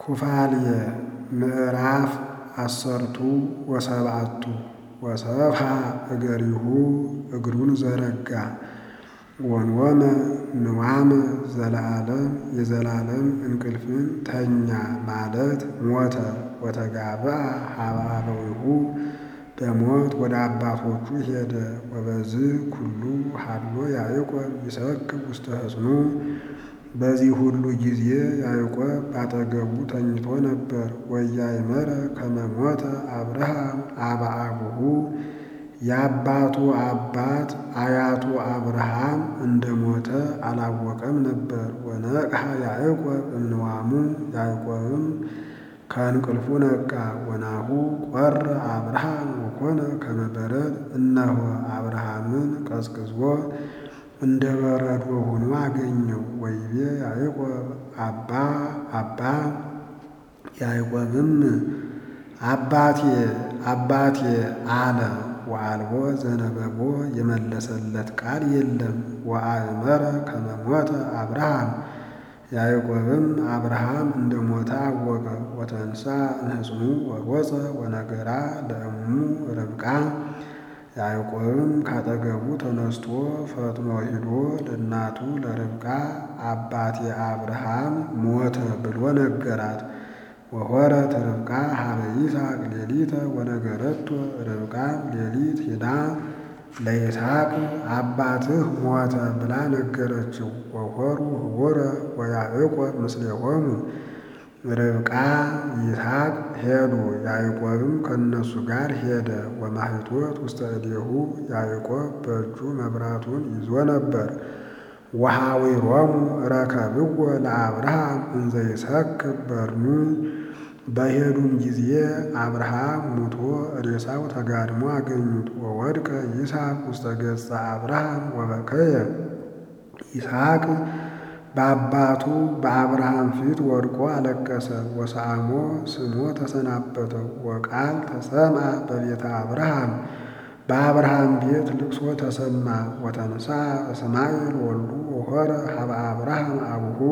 ኩፋልየ ምዕራፍ አሰርቱ ወሰብዓቱ ወሰብሐ እገሪሁ እግሩን ዘረጋ ወንወመ ንዋመ ዘለዓለም የዘላለም እንቅልፍን ተኛ ማለት ሞተ። ወተጋብአ ሀበ አበዊሁ በሞት ወደ አባቶቹ ሄደ። ወበዝ ኩሉ ሀሎ ያዕቆብ ይሰክር ውስተ ሕፅኑ በዚህ ሁሉ ጊዜ ያዕቆብ ባጠገቡ ተኝቶ ነበር። ወኢያእመረ ከመ ሞተ አብርሃም አበ አቡሁ የአባቱ አባት አያቱ አብርሃም እንደ ሞተ አላወቀም ነበር። ወነቅሐ ያዕቆብ እምንዋሙ ያዕቆብም ከእንቅልፉ ነቃ። ወናሁ ቆረ አብርሃም ወኮነ ከመ በረድ እነሆ አብርሃምን ቀዝቅዞ እንደ በረዶ ሆኖ አገኘው። ወይቤ ያዕቆብ አባ አባ ያዕቆብም አባቴ አባቴ አለ። ወአልቦ ዘነበቦ የመለሰለት ቃል የለም። ወአእመረ ከመ ሞተ አብርሃም ያዕቆብም አብርሃም እንደ ሞተ አወቀ። ወተንሳ እምሕፅኑ ወሮፀ ወነገራ ለእሙ ርብቃ ያዕቆብም ካጠገቡ ተነስቶ ፈጥኖ ሂዶ ለእናቱ ለርብቃ አባቴ አብርሃም ሞተ ብሎ ነገራት። ወሖረት ርብቃ ሀበ ይስሐቅ ሌሊተ ወነገረቶ ርብቃም ሌሊት ሂዳ ለይስሐቅ አባትህ ሞተ ብላ ነገረችው። ወሖሩ ህቡረ ወያዕቆብ ምስሌሆሙ ርብቃ ይስሐቅ ሄዱ፣ ያዕቆብም ከእነሱ ጋር ሄደ። ወማኅቶት ውስተ እዴሁ ያዕቆብ በእጁ መብራቱን ይዞ ነበር። ወኀዊሮሙ ረከብዎ ለአብርሃም እንዘ ይሰክር በድኑ በሄዱም ጊዜ አብርሃም ሙቶ ሬሳው ተጋድሞ አገኙት። ወወድቀ ይስሐቅ ውስተ ገጸ አብርሃም ወበከየ ይስሐቅ በአባቱ በአብርሃም ፊት ወድቆ አለቀሰ። ወሰአሞ ስሞ ተሰናበተው። ወቃል ተሰምዐ በቤተ አብርሃም በአብርሃም ቤት ልቅሶ ተሰማ። ወተንሳ እስማኤል ወልዱ ወሖረ ሀበ አብርሃም አቡሁ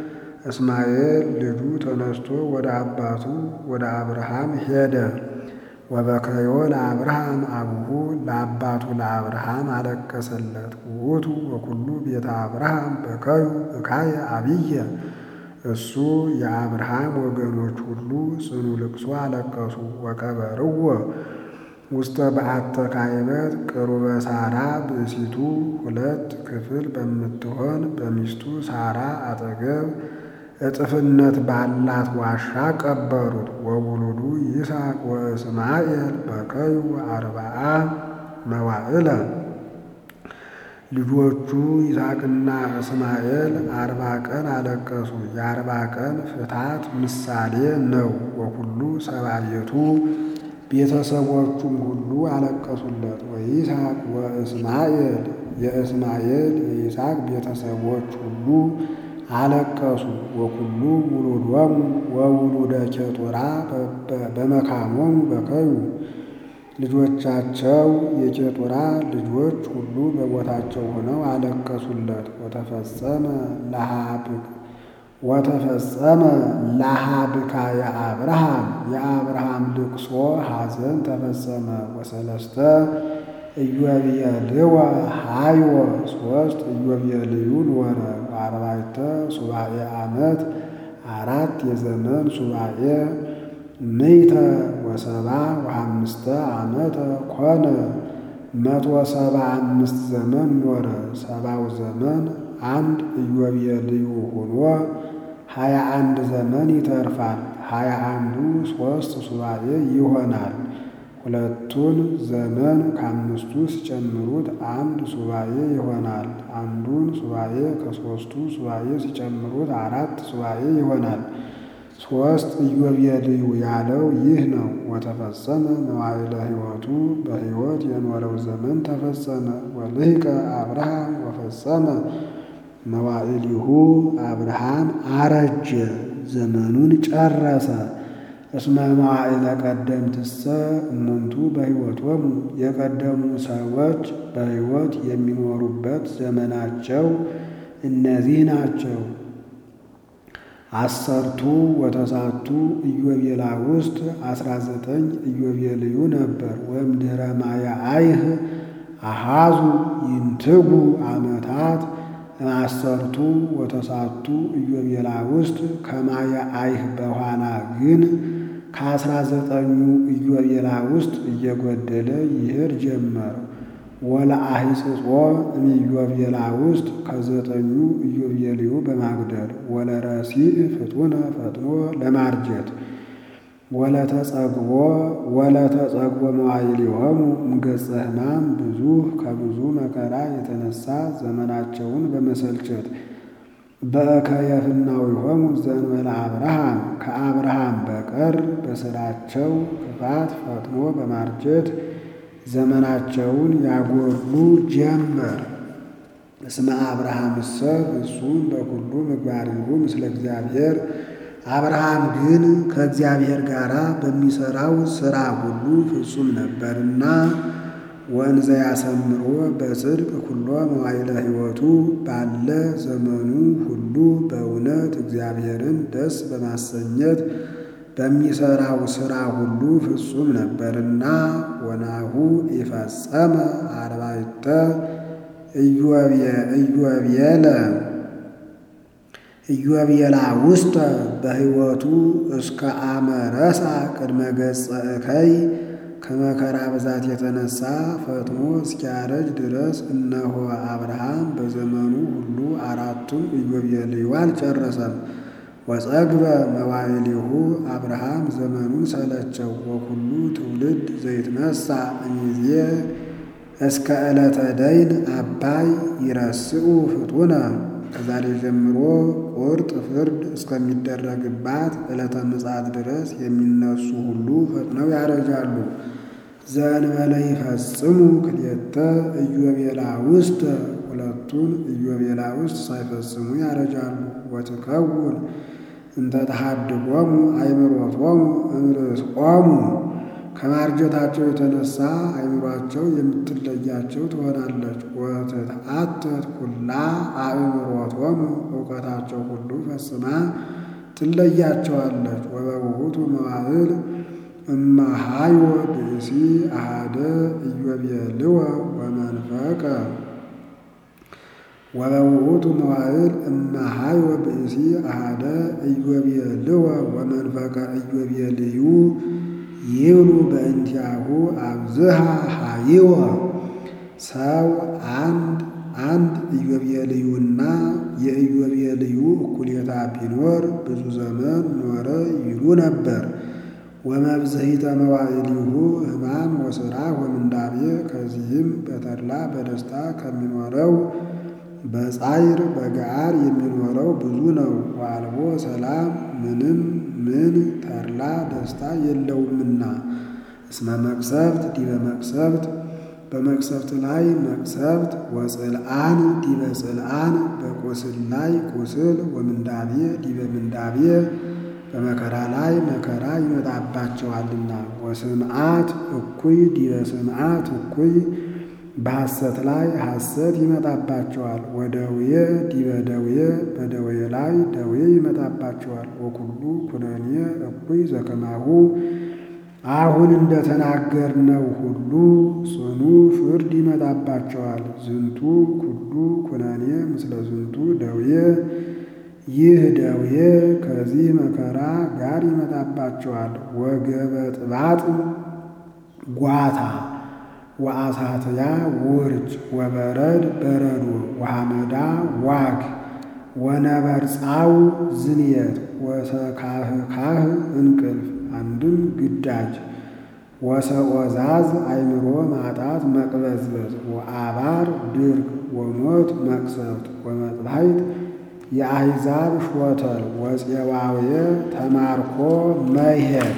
እስማኤል ልጁ ተነስቶ ወደ አባቱ ወደ አብርሃም ሄደ። ወበከዮ ለአብርሃም አቡሁ ለአባቱ ለአብርሃም አለቀሰለት። ውእቱ ወኩሉ ቤተ አብርሃም በከዩ እካየ አብየ እሱ የአብርሃም ወገኖች ሁሉ ጽኑ ልቅሶ አለቀሱ። ወቀበርዎ ውስተ በዓተ ካይበት ቅሩበ ሳራ ብእሲቱ ሁለት ክፍል በምትሆን በሚስቱ ሳራ አጠገብ እጥፍነት ባላት ዋሻ ቀበሩት። ወውሉዱ ይስሐቅ ወእስማኤል በከዩ አርባዓ መዋዕለ ልጆቹ ይስሐቅና እስማኤል አርባ ቀን አለቀሱ። የአርባ ቀን ፍታት ምሳሌ ነው። ወኩሉ ሰብአ ቤቱ ቤተሰቦቹም ሁሉ አለቀሱለት። ወይስሐቅ ወእስማኤል የእስማኤል የይስሐቅ ቤተሰቦች ሁሉ አለቀሱ። ወኩሉ ውሉዶሙ ወውሉደ ኬጡራ በመካሞሙ በከዩ ልጆቻቸው የኬጡራ ልጆች ሁሉ በቦታቸው ሆነው አለቀሱለት። ወተፈጸመ ለሃብክ ወተፈጸመ ለሃብካ የአብርሃም የአብርሃም ልቅሶ ሐዘን ተፈጸመ። ወሰለስተ ኢዮቤልዩ ሀይወ ሶስት ኢዮቤልዩ ኖረ። አርባዕተ ሱባኤ ዓመት አራት የዘመን ሱባኤ ምይተ ወሰባ ወአምስተ ዓመተ ኮነ መቶ ሰባ አምስት ዘመን ኖረ። ሰባው ዘመን አንድ ኢዮቤልዩ ሆኖ ሀያ አንድ ዘመን ይተርፋል። ሀያ አንዱ ሦስት ሱባኤ ይሆናል። ሁለቱን ዘመን ከአምስቱ ሲጨምሩት አንድ ሱባኤ ይሆናል። አንዱን ሱባኤ ከሦስቱ ሱባኤ ሲጨምሩት አራት ሱባኤ ይሆናል። ሦስት ኢዮቤልዩ ያለው ይህ ነው። ወተፈጸመ መዋዕለ ሕይወቱ በሕይወት የኖረው ዘመን ተፈጸመ። ወልሂቀ አብርሃም ወፈጸመ መዋዕሊሁ አብርሃም አረጀ፣ ዘመኑን ጨረሰ። እስመ መዋዕለ ቀደምትሰ እሙንቱ በሕይወቶሙ የቀደሙ ሰዎች በሕይወት የሚኖሩበት ዘመናቸው እነዚህ ናቸው። አሰርቱ ወተሳቱ ኢዮቤላ ውስጥ አስራ ዘጠኝ ኢዮቤልዩ ነበር። ወእምድኅረ ማየ አይህ አሃዙ ይንትጉ ዓመታት አሰርቱ ወተሳቱ ኢዮቤላ ውስጥ ከማየ አይህ በኋላ ግን ከአስራ ዘጠኙ ኢዮቤላ ውስጥ እየጎደለ ይሄድ ጀመር። ወለአሂጽጾ እምኢዮቤላ ውስጥ ከዘጠኙ ኢዮቤልዩ በማጉደል ወለረሲዕ ፍጡነ ፈጥኖ ለማርጀት ወለተጸግቦ ወለተጸግቦ መዋዕሊሆሙ እምገጸ ሕማም ብዙ ከብዙ መከራ የተነሳ ዘመናቸውን በመሰልቸት በእከየፍናዊሆሙ ዘእንበለ አብርሃም ከአብርሃም በቀር በሥራቸው ክፋት ፈጥኖ በማርጀት ዘመናቸውን ያጎሉ ጀመር። እስመ አብርሃምሰ ፍጹም በኩሉ ምግባሪሁ ምስለ እግዚአብሔር አብርሃም ግን ከእግዚአብሔር ጋር በሚሠራው ሥራ ሁሉ ፍጹም ነበርና ወንዘ ያሰምሮ በጽድቅ ኩሎ መዋዕለ ሕይወቱ ባለ ዘመኑ ሁሉ በእውነት እግዚአብሔርን ደስ በማሰኘት በሚሠራው ሥራ ሁሉ ፍጹም ነበርና ወናሁ ይፈጸመ አርባዕተ ኢዮቤለ ኢዮቤላ ውስተ በሕይወቱ እስከ አመ ረሳ ቅድመ ገጸ እከይ ከመከራ ብዛት የተነሳ ፈጥኖ እስኪያረጅ ድረስ እነሆ አብርሃም በዘመኑ ሁሉ አራቱን ኢዮቤልዩ አልጨረሰም። ወጸግበ መዋዕሊሁ አብርሃም ዘመኑን ሰለቸው። ወኩሉ ትውልድ ዘይትነሣ እምይእዜ እስከ ዕለተ ደይን አባይ ይረስዑ ፍጡነ ከዛሬ ጀምሮ ቁርጥ ፍርድ እስከሚደረግባት ዕለተ ምጽአት ድረስ የሚነሱ ሁሉ ፈጥነው ያረጃሉ። ዘእንበለ ይፈጽሙ ክልኤተ ኢዮቤላ ውስጥ ሁለቱን ኢዮቤላ ውስጥ ሳይፈጽሙ ያረጃሉ። ወትከውን እንተ ተሐድጎሙ አእምሮቶሙ እምርእሶሙ ከማርጀታቸው የተነሳ አእምሯቸው የምትለያቸው ትሆናለች። ወትትአተት ኩላ አእምሮቶሙ እውቀታቸው ሁሉ ፈጽማ ትለያቸዋለች። ወበውእቱ መዋዕል እመሃዮ ብእሲ አሃደ ኢዮቤልወ ወመንፈቀ ወበውእቱ መዋዕል እመሃዮ ብእሲ አሃደ ኢዮቤልወ ወመንፈቀ ኢዮቤልዩ ይብሉ በእንቲአሁ አብዝሃ ሀይወ ሰው አንድ አንድ ኢዮቤልዩና የኢዮቤልዩ እኩሌታ ቢኖር ብዙ ዘመን ኖረ ይሉ ነበር። ወመብዝሂተ መዋዕሊሁ ሕማም ወሥራ ወምንዳቤ ከዚህም በተድላ በደስታ ከሚኖረው በጻይር በገዓር የሚኖረው ብዙ ነው። ዋልቦ ሰላም ምንም ምን ተድላ ደስታ የለውምና እስመ መቅሰፍት ዲበ መቅሰፍት በመቅሰፍት ላይ መቅሰፍት ወጽልአን ዲበ ጽልአን በቁስል ላይ ቁስል ወምንዳቤ ዲበ ምንዳቤ በመከራ ላይ መከራ ይመጣባቸዋልና ወስምዓት እኩይ ዲበ ስምዓት እኩይ በሐሰት ላይ ሐሰት ይመጣባቸዋል። ወደዌ ዲበ ደዌ በደዌ ላይ ደዌ ይመጣባቸዋል። ወኩሉ ኩነኔ እኩይ ዘከማሁ አሁን እንደተናገርነው ሁሉ ጽኑ ፍርድ ይመጣባቸዋል። ዝንቱ ኩሉ ኩነኔ ምስለ ዝንቱ ደዌ ይህ ደዌ ከዚህ መከራ ጋር ይመጣባቸዋል። ወገበ ጥባጥ ጓታ ወአሳትያ ውርጭ ወበረድ በረዶ ወሐመዳ ዋግ ወነበርፃው ዝንየት ወሰካህካህ እንቅልፍ አንድም ግዳጅ ወሰቆዛዝ አእምሮ ማጣት መቅበዝበዝ ወአባር ድርቅ ወሞት መቅሰፍት ወመጥባሕት የአሕዛብ ሾተል ወፄዋውየ ተማርኮ መሄድ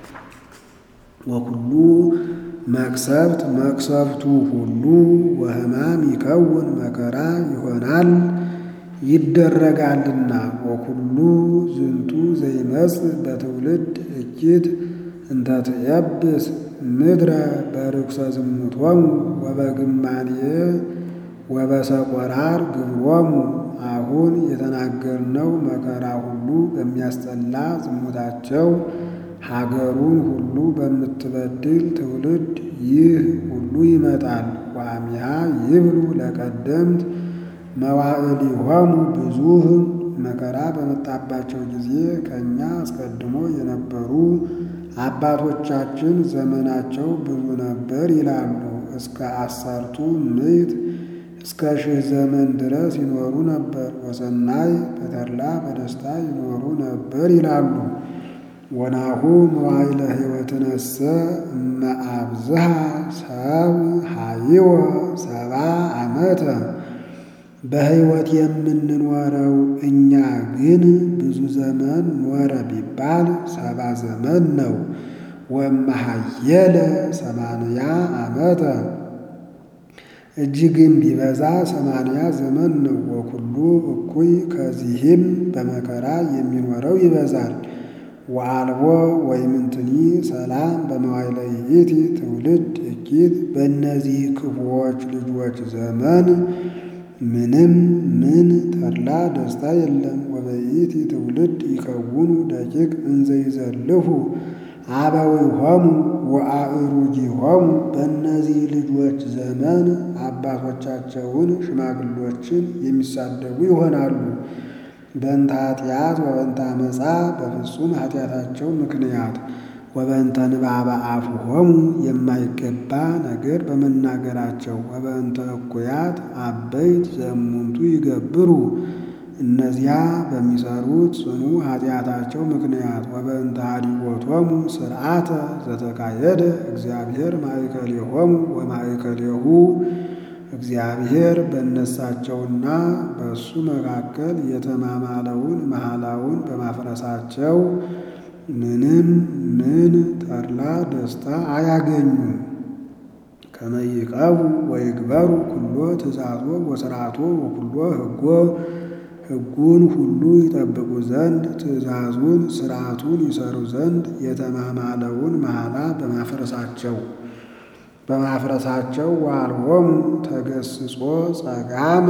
ወኩሉ መቅሰፍት መቅሰፍቱ ሁሉ ወሕማም ይከውን መከራ ይሆናል ይደረጋልና። ወኩሉ ዝንቱ ዘይመጽእ በትውልድ እኪት እንተ ትየብስ ምድረ በርኩሰ ዝሙቶሙ ወበግማንየ ወበሰቆራር ግብሮሙ አሁን የተናገርነው መከራ ሁሉ በሚያስጠላ ዝሙታቸው ሀገሩን ሁሉ በምትበድል ትውልድ ይህ ሁሉ ይመጣል። ዋሚያ ይብሉ ለቀደምት መዋዕሊሆሙ ብዙህ መከራ በመጣባቸው ጊዜ ከእኛ አስቀድሞ የነበሩ አባቶቻችን ዘመናቸው ብዙ ነበር ይላሉ። እስከ አሰርቱ ምዕት እስከ ሺህ ዘመን ድረስ ይኖሩ ነበር። ወሰናይ በተድላ በደስታ ይኖሩ ነበር ይላሉ። ወናሁ መዋዕለ ሕይወትነሰ እመአብዝሃ ሰብ ሀይወ ሰባ ዓመተ በሕይወት የምንኖረው እኛ ግን ብዙ ዘመን ኖረ ቢባል ሰባ ዘመን ነው። ወመሃየለ ሰማንያ ዓመተ እጅግም ቢበዛ ሰማንያ ዘመን ነው። ወኩሉ እኩይ ከዚህም በመከራ የሚኖረው ይበዛል። ወአልቦ ወይምንትኒ ሰላም በመዋዕለ ይእቲ ትውልድ እኪት በእነዚህ ክፉዎች ልጆች ዘመን ምንም ምን ተድላ ደስታ የለም። ወበይእቲ ትውልድ ይከውኑ ደቂቅ እንዘ ይዘልፉ አበዊሆሙ ወአእሩጂሆሙ በእነዚህ ልጆች ዘመን አባቶቻቸውን ሽማግሎችን የሚሳደቡ ይሆናሉ። በእንተ ኃጢአት ወበእንተ አመፃ በፍጹም ኃጢአታቸው ምክንያት ወበእንተ ንባበ አፍሆሙ የማይገባ ነገር በመናገራቸው ወበእንተ እኩያት አበይት ዘሙንቱ ይገብሩ እነዚያ በሚሰሩት ጽኑ ኃጢአታቸው ምክንያት ወበእንተ ኀዲቦቶሙ ስርዓተ ዘተካየደ እግዚአብሔር ማእከሌሆሙ ወማእከሌሁ እግዚአብሔር በእነሳቸውና በእሱ መካከል የተማማለውን መሐላውን በማፍረሳቸው ምንም ምን ተድላ ደስታ አያገኙም። ከመይቀቡ ወይግበሩ ኩሎ ትእዛዞ ወስርዓቶ ወኩሎ ሕጎ ሕጉን ሁሉ ይጠብቁ ዘንድ ትእዛዙን ስርዓቱን ይሰሩ ዘንድ የተማማለውን መሐላ በማፍረሳቸው በማፍረሳቸው ወአልቦሙ ተገስጾ ጸጋመ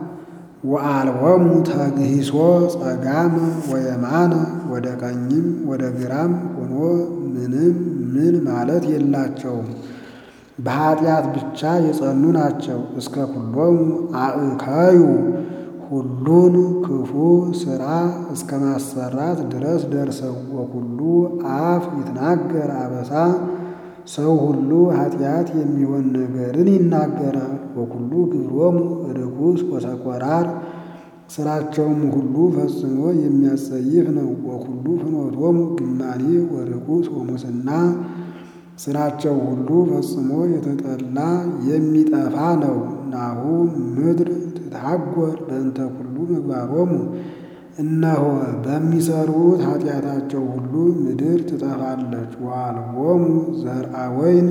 ወአልቦሙ ተግሂሶ ጸጋመ ወየማነ ወደ ቀኝም ወደ ግራም ሆኖ ምንም ምን ማለት የላቸውም። በኃጢአት ብቻ የጸኑ ናቸው። እስከ ኩሎሙ አእከዩ ሁሉን ክፉ ሥራ እስከ ማሰራት ድረስ ደርሰው ወኩሉ አፍ ይትናገር አበሳ ሰው ሁሉ ኃጢአት የሚሆን ነገርን ይናገራል። ወኩሉ ግብሮሙ ርኩስ ወሰቆራር ስራቸውም ሁሉ ፈጽሞ የሚያስጸይፍ ነው። ወኩሉ ፍኖቶሙ ግማኔ ወርኩስ ወሙስና ስራቸው ሁሉ ፈጽሞ የተጠላ የሚጠፋ ነው። ናሁ ምድር ትታጎር በእንተ ኩሉ ምግባሮሙ እነሆ በሚሰሩት ኃጢአታቸው ሁሉ ምድር ትጠፋለች። ወአልቦሙ ዘርአ ወይን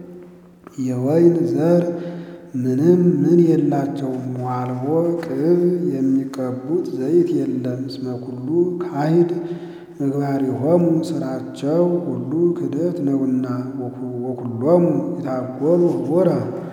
የወይን ዘር ምንም ምን የላቸውም። ወአልቦ ቅብ የሚቀቡት ዘይት የለም። እስመ ኩሉ ካሂድ ምግባሪሆሙ ስራቸው ሁሉ ክደት ነውና። ወኩሎሙ ይታጎሉ ህቡረ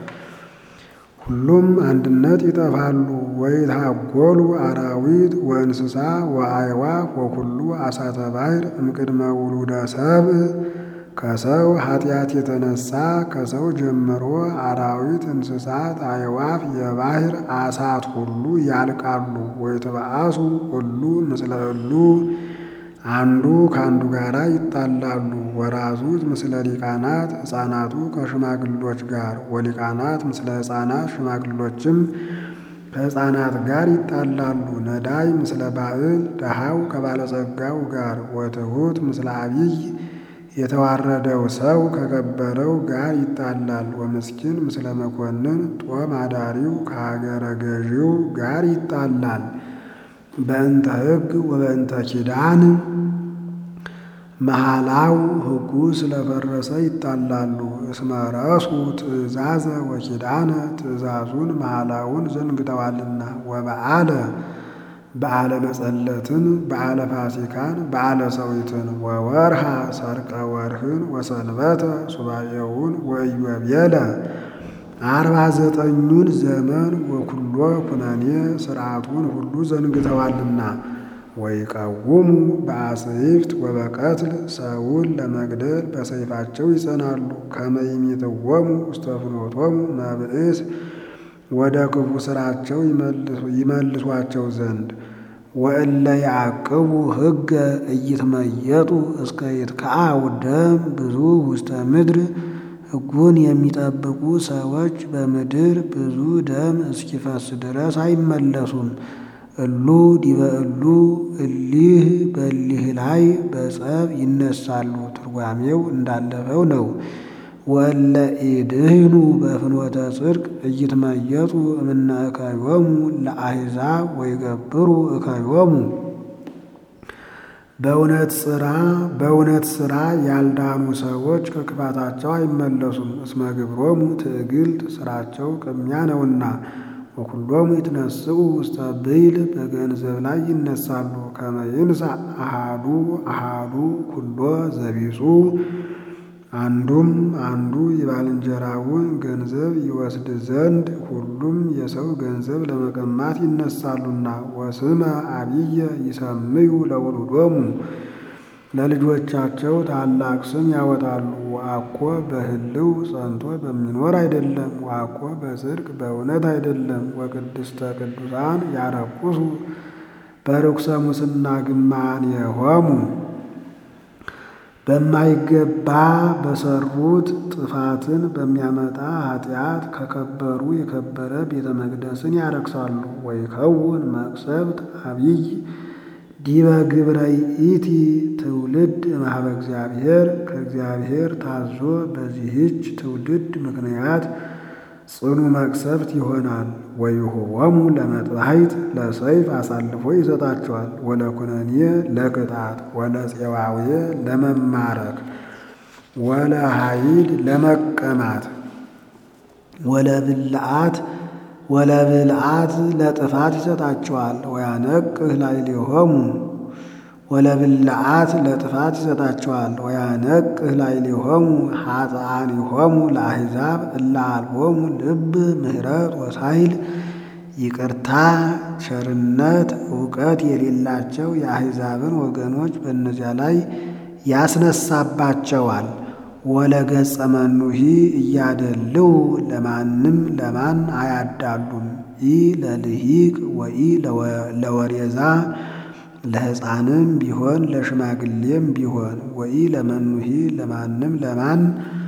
ሁሉም አንድነት ይጠፋሉ። ወይታጎሉ አራዊት ወእንስሳ ወአዕዋፍ ወኩሉ አሳተ ባሕር እምቅድመ ውሉደ ሰብእ ከሰው ኃጢአት የተነሳ ከሰው ጀምሮ አራዊት፣ እንስሳት፣ አዕዋፍ፣ የባሕር አሳት ሁሉ ያልቃሉ። ወይትበአሱ ሁሉ ምስለ እሉ አንዱ ከአንዱ ጋር ይጣላሉ። ወራዙት ምስለ ሊቃናት ሕፃናቱ ከሽማግሎች ጋር ወሊቃናት ምስለ ሕፃናት ሽማግሎችም ከሕፃናት ጋር ይጣላሉ። ነዳይ ምስለ ባዕል ደሃው ከባለጸጋው ጋር ወትሑት ምስለ አቢይ የተዋረደው ሰው ከከበረው ጋር ይጣላል። ወምስኪን ምስለ መኮንን ጦም አዳሪው ከሀገረ ገዢው ጋር ይጣላል። በእንተ ሕግ ወበእንተ ኪዳን መሐላው ሕጉ ስለፈረሰ ይጣላሉ። እስመ ረሱ ትእዛዘ ወኪዳነ ትእዛዙን መሐላውን ዘንግተዋልና። ወበዓለ በዓለ መጸለትን በዓለ ፋሲካን በዓለ ሰዊትን ወወርሃ ሰርቀ ወርህን ወሰንበተ ሱባኤውን ወኢዮቤለ አርባ ዘጠኙን ዘመን ወኩሎ ኩነኔ ሥርዓቱን ሁሉ ዘንግተዋልና ወይቀውሙ በአጽይፍት ወበቀትል ሰውን ለመግደል በሰይፋቸው ይጸናሉ። ከመይሚትወሙ ውስተ ፍኖቶሙ መብእስ ወደ ክፉ ሥራቸው ይመልሷቸው ዘንድ ወእለ ያዕቅቡ ሕገ እይትመየጡ እስከ ይትከዐው ደም ብዙ ውስተ ምድር ሕጉን የሚጠብቁ ሰዎች በምድር ብዙ ደም እስኪፈስ ድረስ አይመለሱም። እሉ ዲበ እሉ እሊህ በሊህ ላይ በጸብ ይነሳሉ። ትርጓሜው እንዳለፈው ነው። ወእለ ኢድህኑ በፍኖተ ጽድቅ እይትመየጡ እምነ እከዮሙ ለአሕዛብ ወይገብሩ እከዮሙ በእውነት ሥራ በእውነት ሥራ ያልዳኑ ሰዎች ከክፋታቸው አይመለሱም። እስመ ግብሮሙ ትዕግልት ሥራቸው ቅሚያ ነውና። ወኩሎሙ ይትነስኡ ውስተ ብይል በገንዘብ ላይ ይነሳሉ። ከመ ይንሣእ አሃዱ አሃዱ ኩሎ ዘቢጹ አንዱም አንዱ የባልንጀራውን ገንዘብ ይወስድ ዘንድ ሁሉም የሰው ገንዘብ ለመቀማት ይነሳሉና። ወስመ አብየ ይሰምዩ ለውሉዶሙ ለልጆቻቸው ታላቅ ስም ያወጣሉ። ወአኮ በህልው ጸንቶ በሚኖር አይደለም፣ ወአኮ በጽድቅ በእውነት አይደለም። ወቅድስተ ቅዱሳን ያረቁሱ በርኩሰ ሙስና ግማኔሆሙ በማይገባ በሰሩት ጥፋትን በሚያመጣ ኃጢአት ከከበሩ የከበረ ቤተ መቅደስን ያረክሳሉ። ወይከውን መቅሰፍት አብይ ዲበ ግብረ ይእቲ ትውልድ እምኀበ እግዚአብሔር ከእግዚአብሔር ታዞ በዚህች ትውልድ ምክንያት ጽኑ መቅሰፍት ይሆናል። ወይሁቦሙ ለመጥባሕት ለሰይፍ አሳልፎ ይሰጣቸዋል። ወለኩነኔ ለቅጣት ወለፄዋዌ ለመማረክ ወለኃይል ለመቀማት ወለብልዓት ወለብልዓት ለጥፋት ይሰጣቸዋል። ወያነቅህ ላዕሌሆሙ ወለብልዓት ለጥፋት ይሰጣቸዋል። ወያነቅህ ላዕሌሆሙ ኃጥኣኒሆሙ ለአሕዛብ እለ አልቦሙ ልብ ምሕረት ወሳይል ይቅርታ ቸርነት እውቀት የሌላቸው የአሕዛብን ወገኖች በእነዚያ ላይ ያስነሳባቸዋል። ወለገጸ መኑሂ እያደልው ለማንም ለማን አያዳሉም። ኢ ለልሂቅ ወኢ ለወሬዛ ለሕፃንም ቢሆን ለሽማግሌም ቢሆን ወኢ ለመኑሂ ለማንም ለማን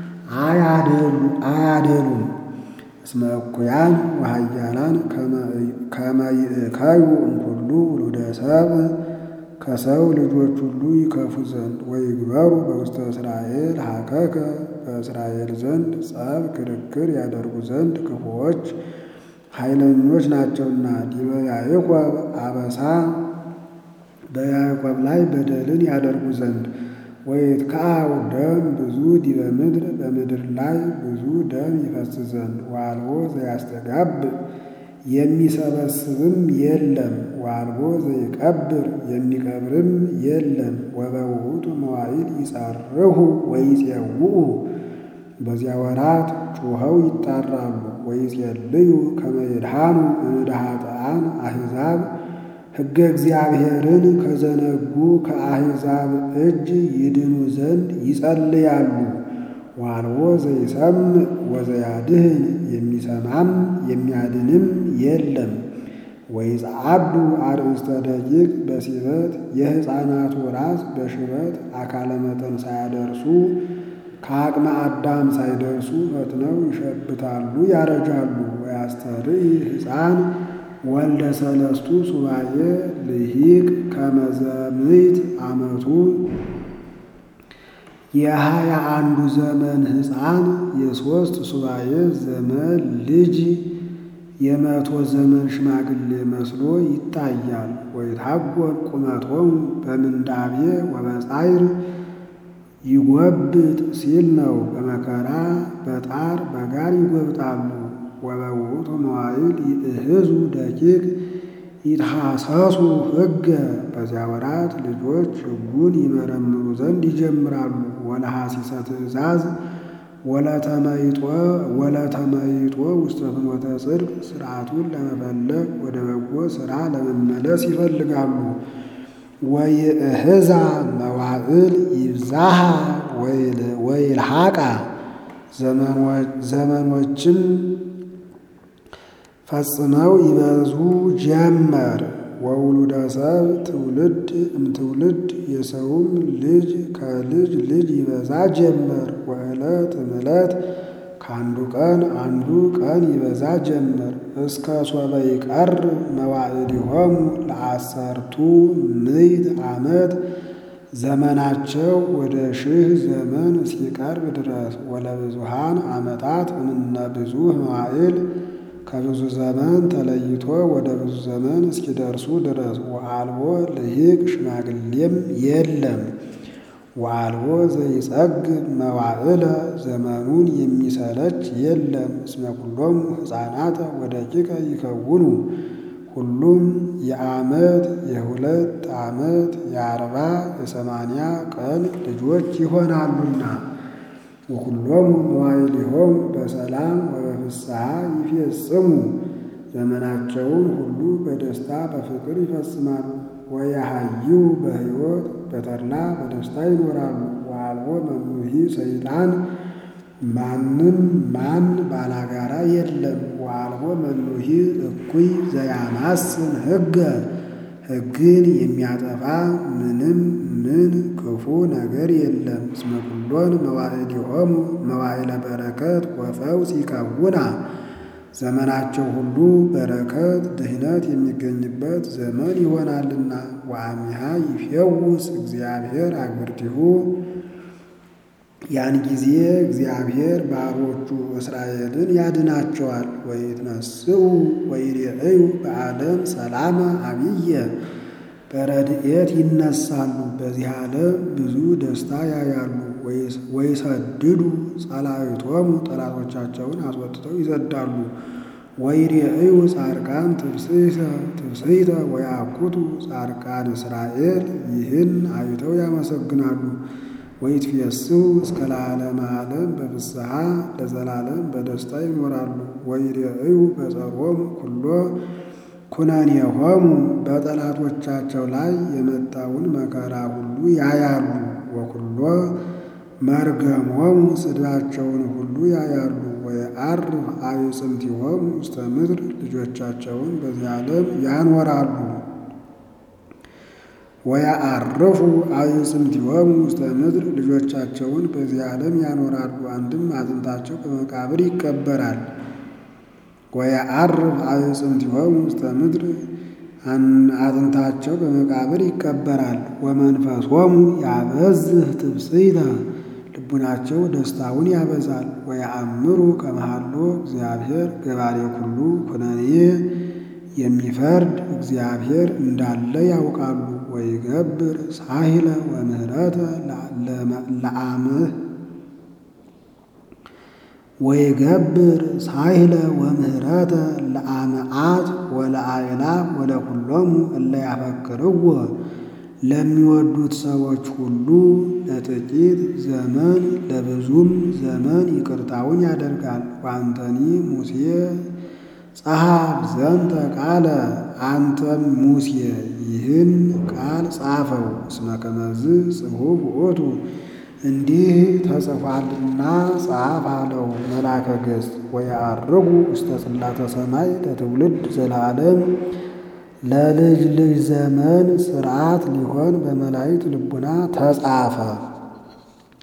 አያደሉም። እስመ እኩያን ወኃያላን ከመ ይእከዩ እምኩሉ ውሉደ ሰብእ ከሰው ልጆች ሁሉ ይከፉ ዘንድ ወይግበሩ በውስተ እስራኤል ሀከከ በእስራኤል ዘንድ ጸብ ክርክር ያደርጉ ዘንድ ክፉዎች ኃይለኞች ናቸውና። ዲበ ያዕቆብ አበሳ በያዕቆብ ላይ በደልን ያደርጉ ዘንድ ወይትከዐው ደም ብዙ ዲበ ምድር በምድር ላይ ብዙ ደም ይፈስ ዘንድ ዋልቦ ዘያስተጋብእ የሚሰበስብም የለም ዋልቦ ዘይቀብር የሚቀብርም የለም። ወበውእቱ መዋዕል ይጸርሁ ወይፄውኡ በዚያ ወራት ጩኸው ይጣራሉ። ወይጼልዩ ከመ ይድኃኑ እምእደ ኃጥኣን አሕዛብ ሕገ እግዚአብሔርን ከዘነጉ ከአሕዛብ እጅ ይድኑ ዘንድ ይጸልያሉ። ዋልቦ ዘይሰምዕ ወዘያድህን የሚሰማም የሚያድንም የለም። ወይጸዓዱ አርእስተ ደቂቅ በሲበት የሕፃናቱ ራስ በሽበት አካለ መጠን ሳያደርሱ ከአቅመ አዳም ሳይደርሱ ፈጥነው ይሸብታሉ፣ ያረጃሉ። ወያስተርኢ ሕፃን ወልደ ሰለስቱ ሱባኤ ልሂቅ ከመዘምት ዓመቱ የሀያ አንዱ ዘመን ሕፃን የሦስት ሱባኤ ዘመን ልጅ የመቶ ዘመን ሽማግሌ መስሎ ይታያል። ወይታጎል ቁመቶሙ በምንዳቤ ወበጻይር ይጎብጥ ሲል ነው። በመከራ በጣር በጋር ይጎብጣሉ። ወበውእቱ መዋዕል ይእህዙ ደቂቅ ይትሐሰሱ ሕገ በዚያ ወራት ልጆች ሕጉን ይመረምሩ ዘንድ ይጀምራሉ። ወለሐሲሰ ትእዛዝ ወለተመይጦ ወለተመይጦ ውስተ ፍኖተ ጽድቅ ስርዓቱን ለመፈለግ ወደ በጎ ሥራ ለመመለስ ይፈልጋሉ። ወይእህዛ መዋዕል ይብዛሃ ወይልሃቃ ዘመኖችም ፈጽመው ይበዙ ጀመር። ወውሉደ ሰብ ትውልድ እምትውልድ የሰውም ልጅ ከልጅ ልጅ ይበዛ ጀመር። ወዕለት እምዕለት ከአንዱ ቀን አንዱ ቀን ይበዛ ጀመር። እስከ ሶበ ይቀር መዋዕሊሆሙ ለአሰርቱ ምዕት ዓመት ዘመናቸው ወደ ሺህ ዘመን እስኪቀርብ ድረስ ወለብዙሃን ዓመታት እምነ ብዙ መዋዕል ከብዙ ዘመን ተለይቶ ወደ ብዙ ዘመን እስኪደርሱ ድረስ ወአልቦ ልሂቅ ሽማግሌም የለም። ወአልቦ ዘይጸግብ መዋዕለ ዘመኑን የሚሰለች የለም። እስመ ኩሎሙ ሕፃናተ ወደቂቀ ይከውኑ ሁሉም የዓመት የሁለት ዓመት የአርባ የሰማንያ ቀን ልጆች ይሆናሉና ወኩሎሙ መዋዕሊሆሙ በሰላም ወበፍስሐ ይፌጽሙ ዘመናቸውን ሁሉ በደስታ በፍቅር ይፈጽማሉ። ወያሃዩ በሕይወት በተድላ በደስታ ይኖራሉ። ወአልቦ መኑሂ ሰይጣን ማንም ማን ባላጋራ የለም። ወአልቦ መኑሂ እኩይ ዘያማስን ሕገ ሕግን የሚያጠፋ ምንም ምን ክፉ ነገር የለም። እስመ ኩሎን መዋዕሊሆሙ መዋዕለ በረከት ወፈውስ ይከውና ዘመናቸው ሁሉ በረከት ድህነት የሚገኝበት ዘመን ይሆናልና። ወአሚሃ ይፌውስ እግዚአብሔር አግብርቲሁ ያን ጊዜ እግዚአብሔር ባሮቹ እስራኤልን ያድናቸዋል። ወይትነስኡ ወይሬእዩ በዓለም ሰላመ አብየ በረድኤት ይነሳሉ። በዚህ ዓለም ብዙ ደስታ ያያሉ። ወይሰድዱ ጸላዊቶሙ ጠላቶቻቸውን አስወጥተው ይሰዳሉ። ወይሬእዩ ጻድቃን ትብስይተ ወያኩቱ ጻድቃን እስራኤል ይህን አይተው ያመሰግናሉ። ወይትፌስሑ እስከ ለዓለመ ዓለም በፍስሐ ለዘላለም በደስታ ይኖራሉ። ወይሬእዩ በጸሮሙ ኩሎ ኩነኔሆሙ በጠላቶቻቸው ላይ የመጣውን መከራ ሁሉ ያያሉ። ወኩሎ መርገሞሙ ስድባቸውን ሁሉ ያያሉ። ወየዐርፍ አዕጽምቲሆሙ ውስተ ምድር ልጆቻቸውን በዚህ ዓለም ያኖራሉ። ወያዐርፉ አዕጽምቲሆሙ ውስተ ምድር ልጆቻቸውን በዚህ ዓለም ያኖራሉ። አንድም አጥንታቸው በመቃብር ይቀበራል። ወየዐርፍ አዕጽምቲሆሙ ውስተ ምድር አጥንታቸው በመቃብር ይቀበራል። ወመንፈሶሙ ያበዝህ ትብስይተ ልቡናቸው ደስታውን ያበዛል። ወየአምሩ ከመሃሎ እግዚአብሔር ገባሬ ኩሉ ኩነኔ የሚፈርድ እግዚአብሔር እንዳለ ያውቃሉ። ወይገብር ሳሂለ ወምህረተ ለአምህ ወይገብር ሳሂለ ወምህረተ ለአመዓት ወለአእላፍ ወለኩሎሙ እለ ያፈቅርዎ ለሚወዱት ሰዎች ሁሉ ለጥቂት ዘመን ለብዙም ዘመን ይቅርታውን ያደርጋል። ወአንተኒ ሙሴ ጸሐፍ ዘንተ ቃለ አንተም ሙሴ ይህን ቃል ጻፈው። እስመ ከመዝ ጽሑፍ ውእቱ እንዲህ ተጽፏልና ጻፍ አለው መልአከ ገጽ። ወየዐርጉ ውስተ ጽላተ ሰማይ ለትውልድ ዘላለም ለልጅ ልጅ ዘመን ሥርዓት ሊሆን በመላእክት ልቡና ተጻፈ።